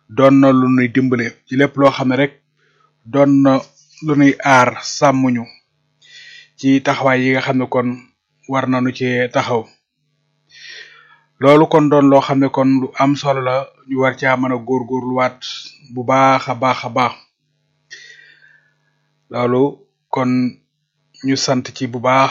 doon na lu nuy dimbale ci lépp loo xam ne rek doon na lu nuy aar sàmmuñu ci taxawaay yi nga xam ne kon war nañu ci taxaw loolu kon doon loo xam ne kon lu am solo la ñu war caa mën a góorgóorluwaat bu baax a baax a baax loolu kon ñu sant ci bu baax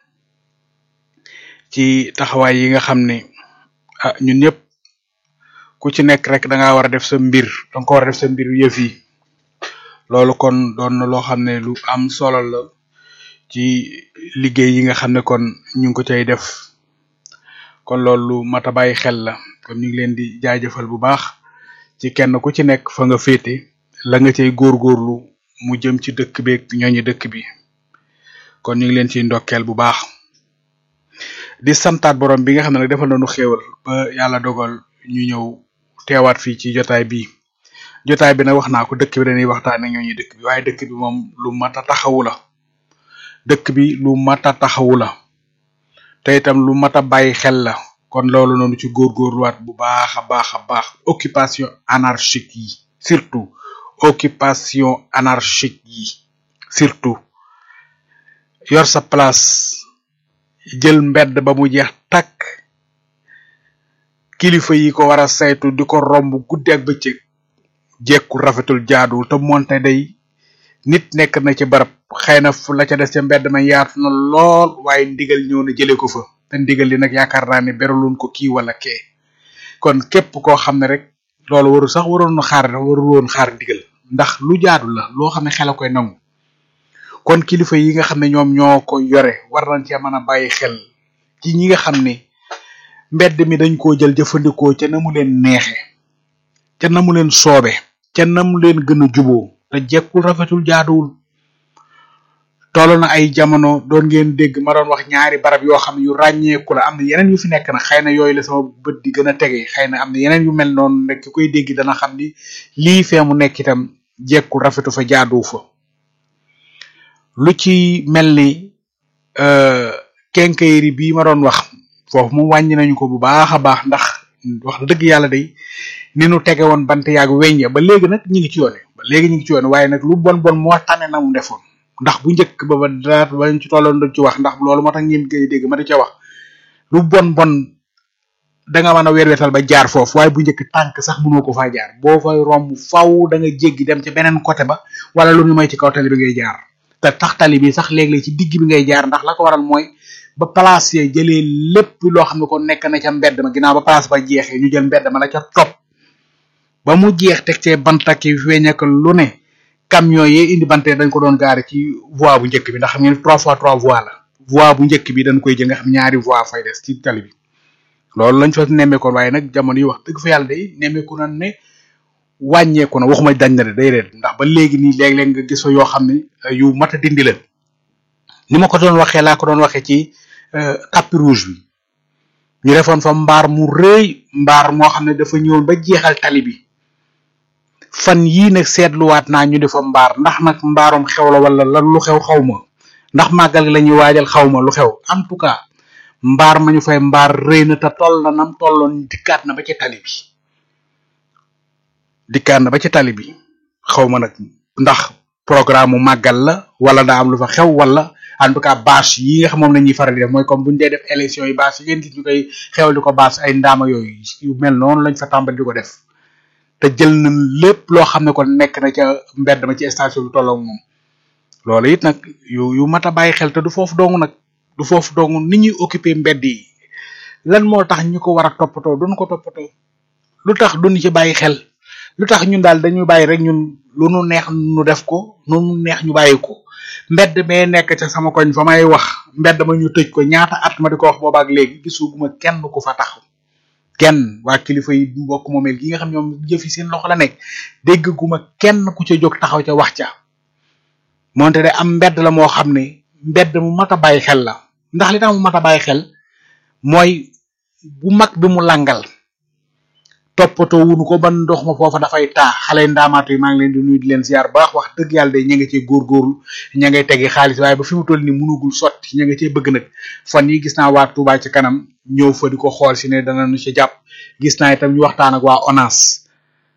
ci taxawaay yi nga xam ne ah ñun ñëpp ku ci nekk rek da ngaa war a def sa mbir da nga ko war a def sa mbir yëf yi loolu kon doon na loo xam ne lu am solo la ci liggéey yi nga xam ne kon ñu ngi ko cay def kon loolu lu mat a bàyyi xel la kon ñu ngi leen di jaajëfal bu baax ci kenn ku ci nekk fa nga féete la nga cay góorgóorlu mu jëm ci dëkk beeg ñooñu dëkk bi kon ñu ngi leen ciy ndokkeel bu baax di santaat borom bi nga xam ne nag defal nañu xéewal ba yàlla dogal ñu ñëw teewaat fii ci jotaay bi jotaay bi nag wax naa ko dëkk bi dañuy waxtaane ñooñu dëkk bi waaye dëkk bi moom lu mat a taxawu la dëkk bi lu mat a taxawu la te itam lu mat a bàyyi xel la kon loolu noonu ci góorgóorluwaat bu baax a baax a baax occupation anarchique yi surtout occupation anarchique yi surtout yor sa place jël mbedd ba mu jeex takk kilifa yi ko war a saytu di ko romb guddi ak bëccëg jekkul rafetul jaaduwul te moonte day nit nekk na ci barab xëy na fu la ca des ca mbedd ma yaatu na lool waaye ndigal ñëw na jële ko fa te ndigal li nag yaakaar naa ne beraloon ko kii wala kee kon képp koo xam ne rek loolu waru sax waroon na xaar warul woon xaar ndigal ndax lu jaadu la loo xam ne xel a koy nangu kon kilifa yi nga xam ne ñoom ñoo ko yore war nañ cee mën a bàyyi xel ci ñi nga xam ne mbedd mi dañ koo jël jëfandikoo ca na mu leen neexe ca na mu leen soobe ca na mu leen gën a juboo te jekkul rafetul jaaduwul toll na ay jamono doon ngeen dégg ma doon wax ñaari barab yoo xam ne yu ràññeeku la am na yeneen yu fi nekk nag xëy na yooyu la sama bët di gën a tege xëy na am na yeneen yu mel noonu rek ki koy dégg dana xam ni lii fee mu nekk itam jekkul rafetu fa jaaduwu fa lu ci mel ni kenkayri bii ma doon wax foofu moom wàññi nañu ko bu baax a baax ndax wax dëgg yàlla day ni nu tege woon bant yaag weñ ba léegi nag ñi ngi ci yoone ba léegi ñi ngi ci yoone waaye nag lu bon bon moo tane na mu defoon ndax bu njëkk ba ba dara bañ ci tolloon dañ ci wax ndax loolu moo tax ngeen koy dégg ma di ca wax lu bon bon da nga mën a weer wetal ba jaar foofu waaye bu njëkk tànk sax mënoo ko faa jaar boo fay romb faw da nga jéggi dem ca beneen côté ba wala lu ñu may ci kaw tali bi ngay jaar te tax tali bi sax léeg-léeg ci digg bi ngay jaar ndax la ko waral mooy ba place ya jëlee lépp loo xam ne ko nekk na ca mbedd ma ginnaaw ba place ba jeexee ñu jël mbedd ma la ca topp ba mu jeex teg cee bantaki weñ ak lu ne camion yi indi bante dañ ko doon gaare ci voie bu njëkk bi ndax xam ngeen trois fois trois voies la voie bu njëkk bi dañ koy jël nga xam ñaari voie fay des ci tali bi loolu lañ fa nemmeekoon waaye nag jamono yi wax dëgg fa yàlla day nemmeeku na ne wàññeeku na waxuma dañ na de day reet ndax ba léegi nii léeg-léeg nga gis fa yoo xam ne yu mat a dindi la ni ma ko doon waxee laa ko doon waxee ci tapis rouge bi ñu defoon fa mbaar mu rëy mbaar moo xam ne dafa ñëwoon ba jeexal tali bi fan yii nag seetluwaat naa ñu defa mbaar ndax nag mbaarum xew la wala lan lu xew xaw ma ndax màggal gi la ñuy waajal xaw ma lu xew en tout cas mbaar ma ñu fay mbaar rëy na te toll na nam tolloon dikkaat na ba ci tali bi dikkaat na ba ci tali bi xaw ma nag ndax programme mu màggal la wala daa am lu fa xew wala en tout cas bâche yi nga xam moom la ñuy faral di def mooy comme bu ñu dee def élection yi bâche yi ngeen gis ñu koy xewal di ko bâche ay ndaama yooyu yu mel noonu lañ fa tàmbali di ko def te jël na lépp loo xam ne kon nekk na ca mbedd ma ci station bi tolloog moom loolu it nag yu yu mat a bàyyi xel te du foofu dong nag du foofu dong ni ñuy occupé mbedd yi lan moo tax ñu ko war a toppatoo duñ ko toppatoo lu tax duñ ci bàyyi xel lu tax ñun daal dañuy bàyyi rek ñun lu nu neex nu def ko nu nu neex ñu bàyyi ko mbedd mee nekk ca sama koñ fa may wax mbedd ma ñu tëj ko ñaata at ma di ko wax boobaak léegi gisuguma kenn ku fa taxaw kenn waa kilifa yi mbokk moomeel gi nga xam ñoom jëfi seen loxo la nekk dégg guma kenn ku ca jóg taxaw ca wax ca moonte de am mbedd la moo xam ne mbedd mu mat a bàyyi xel la ndax li tax mu mat a bàyyi xel mooy bu mag bi mu langal toppatoo wunu ko ban ndox ma foofa dafay taa xale ndaamaatu yi maa ngi leen di nuyu di leen ziar baax wax dëgg yàlla de ña nga cee góorgóorlu ña ngay tegi xaalis waaye ba fi mu toll ni munugul sotti ña nga cee bëgg nag fan yi gis naa waa Touba ci kanam ñëw fa di ko xool si ne danañu ci jàpp gis naa itam ñu waxtaan ak waa ONAS